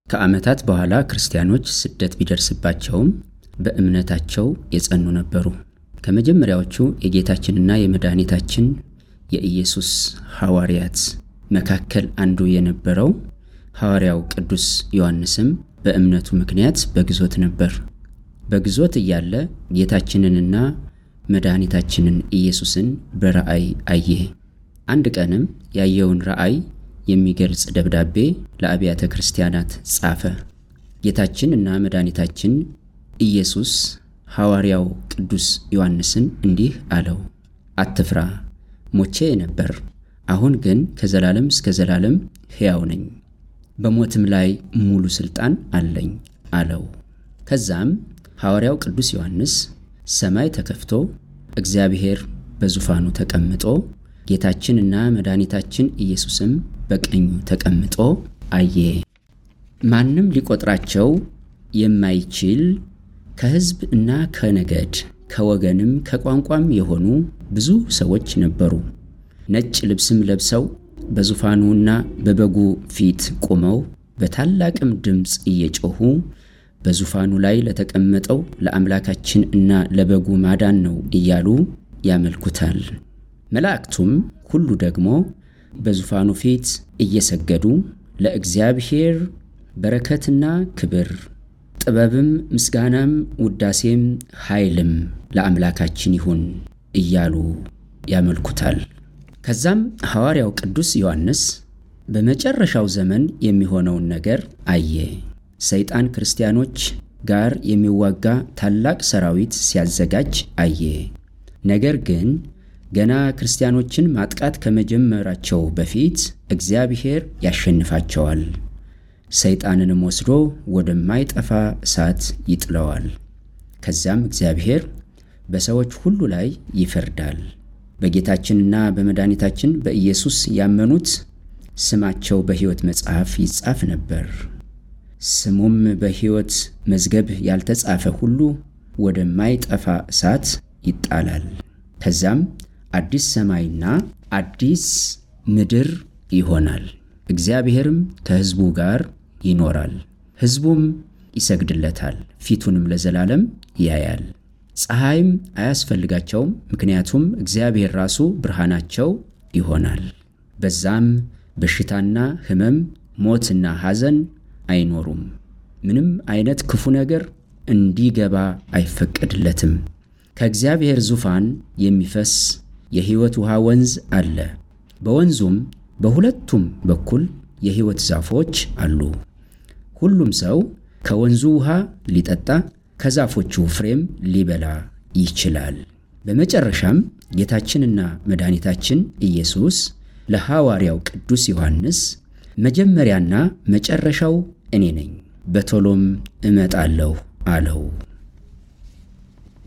ከዓመታት በኋላ ክርስቲያኖች ስደት ቢደርስባቸውም በእምነታቸው የጸኑ ነበሩ። ከመጀመሪያዎቹ የጌታችንና የመድኃኒታችን የኢየሱስ ሐዋርያት መካከል አንዱ የነበረው ሐዋርያው ቅዱስ ዮሐንስም በእምነቱ ምክንያት በግዞት ነበር። በግዞት እያለ ጌታችንንና መድኃኒታችንን ኢየሱስን በራእይ አየ። አንድ ቀንም ያየውን ራእይ የሚገልጽ ደብዳቤ ለአብያተ ክርስቲያናት ጻፈ። ጌታችን እና መድኃኒታችን ኢየሱስ ሐዋርያው ቅዱስ ዮሐንስን እንዲህ አለው፣ አትፍራ፣ ሞቼ ነበር፣ አሁን ግን ከዘላለም እስከ ዘላለም ሕያው ነኝ፣ በሞትም ላይ ሙሉ ሥልጣን አለኝ አለው። ከዛም ሐዋርያው ቅዱስ ዮሐንስ ሰማይ ተከፍቶ እግዚአብሔር በዙፋኑ ተቀምጦ ጌታችንና መድኃኒታችን ኢየሱስም በቀኙ ተቀምጦ አየ። ማንም ሊቆጥራቸው የማይችል ከሕዝብ እና ከነገድ ከወገንም ከቋንቋም የሆኑ ብዙ ሰዎች ነበሩ። ነጭ ልብስም ለብሰው በዙፋኑና በበጉ ፊት ቆመው በታላቅም ድምፅ እየጮኹ በዙፋኑ ላይ ለተቀመጠው ለአምላካችን እና ለበጉ ማዳን ነው እያሉ ያመልኩታል። መላእክቱም ሁሉ ደግሞ በዙፋኑ ፊት እየሰገዱ ለእግዚአብሔር በረከትና ክብር፣ ጥበብም፣ ምስጋናም፣ ውዳሴም፣ ኃይልም ለአምላካችን ይሁን እያሉ ያመልኩታል። ከዛም ሐዋርያው ቅዱስ ዮሐንስ በመጨረሻው ዘመን የሚሆነውን ነገር አየ። ሰይጣን ክርስቲያኖች ጋር የሚዋጋ ታላቅ ሰራዊት ሲያዘጋጅ አየ። ነገር ግን ገና ክርስቲያኖችን ማጥቃት ከመጀመራቸው በፊት እግዚአብሔር ያሸንፋቸዋል፣ ሰይጣንንም ወስዶ ወደማይጠፋ እሳት ይጥለዋል። ከዚያም እግዚአብሔር በሰዎች ሁሉ ላይ ይፈርዳል። በጌታችንና በመድኃኒታችን በኢየሱስ ያመኑት ስማቸው በሕይወት መጽሐፍ ይጻፍ ነበር። ስሙም በሕይወት መዝገብ ያልተጻፈ ሁሉ ወደማይጠፋ እሳት ይጣላል። ከዛም አዲስ ሰማይና አዲስ ምድር ይሆናል። እግዚአብሔርም ከሕዝቡ ጋር ይኖራል። ሕዝቡም ይሰግድለታል፣ ፊቱንም ለዘላለም ያያል። ፀሐይም አያስፈልጋቸውም፣ ምክንያቱም እግዚአብሔር ራሱ ብርሃናቸው ይሆናል። በዛም በሽታና ሕመም፣ ሞትና ሐዘን አይኖሩም። ምንም አይነት ክፉ ነገር እንዲገባ አይፈቀድለትም። ከእግዚአብሔር ዙፋን የሚፈስ የሕይወት ውሃ ወንዝ አለ። በወንዙም በሁለቱም በኩል የሕይወት ዛፎች አሉ። ሁሉም ሰው ከወንዙ ውሃ ሊጠጣ ከዛፎቹ ፍሬም ሊበላ ይችላል። በመጨረሻም ጌታችንና መድኃኒታችን ኢየሱስ ለሐዋርያው ቅዱስ ዮሐንስ መጀመሪያና መጨረሻው እኔ ነኝ፣ በቶሎም እመጣለሁ አለው።